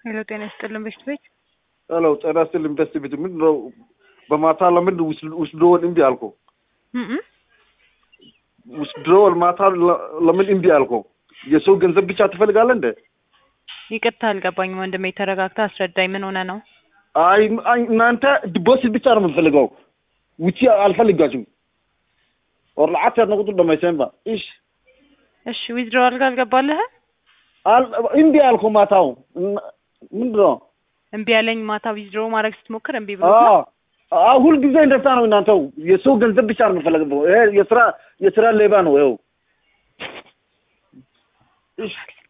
ሄሎ ጤና ይስጥልን በሽት ቤት ሄሎ ጤና ይስጥልን በሽት ቤት ምንድን ነው በማታ ለምን ውስድሮወል እምቢ አልከው? ውስድሮወል ማታ ለምን እምቢ አልከው? የሰው ገንዘብ ብቻ ትፈልጋለህ እንደ? ይቅርታ አልገባኝም ወንድሜ ተረጋግተህ አስረዳኝ ምን ሆነ ነው አይ አይ እናንተ ዲፖዚት ብቻ ነው የምንፈልገው ውጪ አልፈልጋችሁም ወርልዓት ያድነቁጡ ደማይሰንባ እሺ እሺ ዊዝድሮዋል ጋር አልገባልህም እምቢ አልከው ማታው ምንድን ነው እምቢ ያለኝ ማታ ዊዝድሮ ማድረግ ስትሞክር እምቢ ብሎ ነው? ሁልጊዜ እንደዛ ነው እናንተው የሰው ገንዘብ ብቻ ነው የምንፈልገው ይሄ የስራ የስራ ሌባ ነው ይኸው እሺ